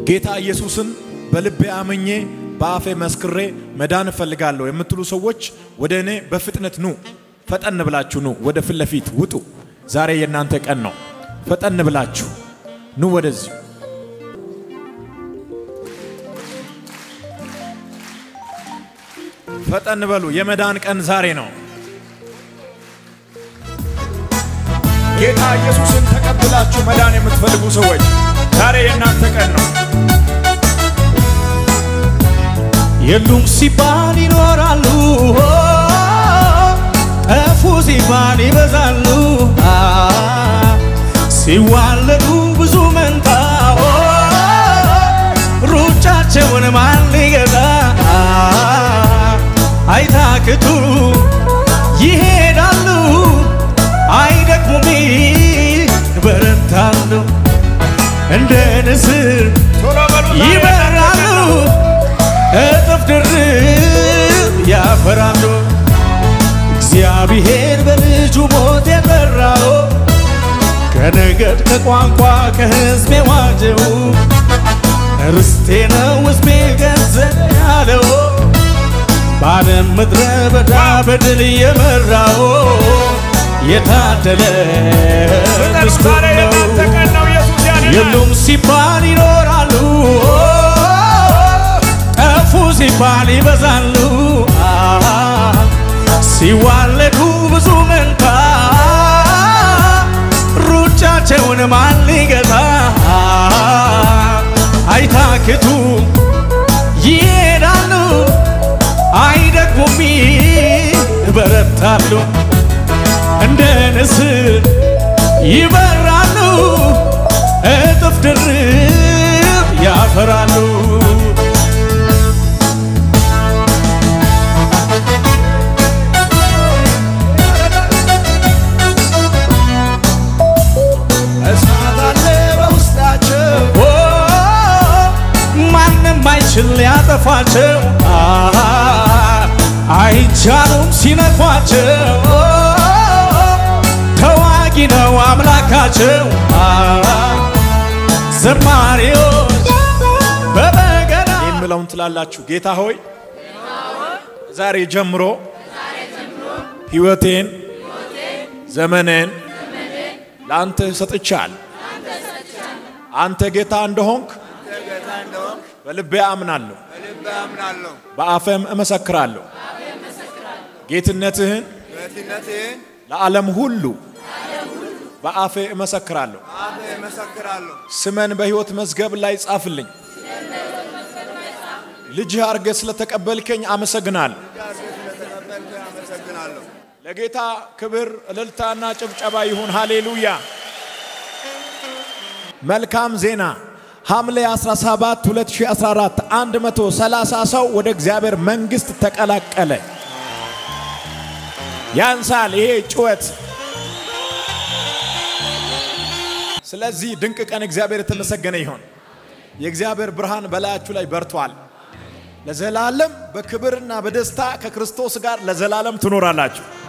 ጌታ ኢየሱስን በልቤ አምኜ በአፌ መስክሬ መዳን እፈልጋለሁ የምትሉ ሰዎች ወደ እኔ በፍጥነት ኑ። ፈጠን ብላችሁ ኑ፣ ወደ ፊት ለፊት ውጡ። ዛሬ የእናንተ ቀን ነው። ፈጠን ብላችሁ ኑ ወደዚህ። ፈጠን በሉ። የመዳን ቀን ዛሬ ነው። ጌታ ኢየሱስን ተቀብላችሁ መዳን የምትፈልጉ ሰዎች ዛሬ የእናንተ ቀን ነው። የሉም ሲባል ይኖራሉ፣ ጠፉ ሲባል ይበዛሉ። ሲዋለዱ ብዙ መንታ ሩጫቸውን ማን ሊገታ? አይታክቱ ይሄዳሉ፣ አይደክሙም ይበረታሉ፣ እንደ ንስር ቶሎ በሉ ዛሬ ይበራሉ እጥፍ ድርብ ያፈራሉ። እግዚአብሔር በልጁ ሞት የጠራው ከነገድ ከቋንቋ ከሕዝብ የዋጀው ርስቴ ነው ሕዝቤ ገንዘብ ያለው በዓለም ምድረ በዳ በድል የመራው የታደለ ፍጠኑ። ምስጉን ዛሬ ነው። የእናንተ ቀን ነው። ኢየሱስ ያድናል። የሉም ሲባል ይኖራሉ፣ ጠፉ ሲባል ይበዛሉ። ሲዋለዱ ብዙ መንታ ሩጫቸውን ማን ሊገታ? አይታክቱ ይሄዳሉ፣ አይደክሙም ይበረታሉ እንደ ንስር ይበራሉ እጥፍ ድርብ ያፈራሉ። እሳት አለ በውስጣቸው ኦ ማንም አይችል ሊያጠፋቸው አሃ፣ አይቻሉም ሲነኳቸው ተዋጊ ነው አምላካቸው አሃ፣ ዘማሪዎች በበገና የምለውን ትላላችሁ። ጌታ ሆይ ዛሬ ጀምሮ ሕይወቴን ዘመኔን ለአንተ ሰጥቻል። አንተ ጌታ እንደሆንክ ጌታ እንደሆንክ በልቤ አምናለሁ፣ በልቤ አምናለሁ። በአፌም እመሰክራለሁ። ጌትነትህን ጌትነትህን ለዓለም ሁሉ በአፌ እመሰክራለሁ። አፌ እመሰክራለሁ። ስመን በሕይወት መዝገብ ላይ ጻፍልኝ። ልጅህ አርገ ስለተቀበልከኝ አመሰግናለሁ። ስለተቀበልከኝ አመሰግናለሁ። ለጌታ ክብር እልልታና ጭብጨባ ይሁን። ሃሌሉያ። መልካም ዜና ሐምሌ 17 2014 130 ሰው ወደ እግዚአብሔር መንግሥት ተቀላቀለ። ያንሳል ይሄ ጩኸት። ስለዚህ ድንቅ ቀን እግዚአብሔር የተመሰገነ ይሁን። የእግዚአብሔር ብርሃን በላያችሁ ላይ በርቷል። ለዘላለም በክብርና በደስታ ከክርስቶስ ጋር ለዘላለም ትኖራላችሁ።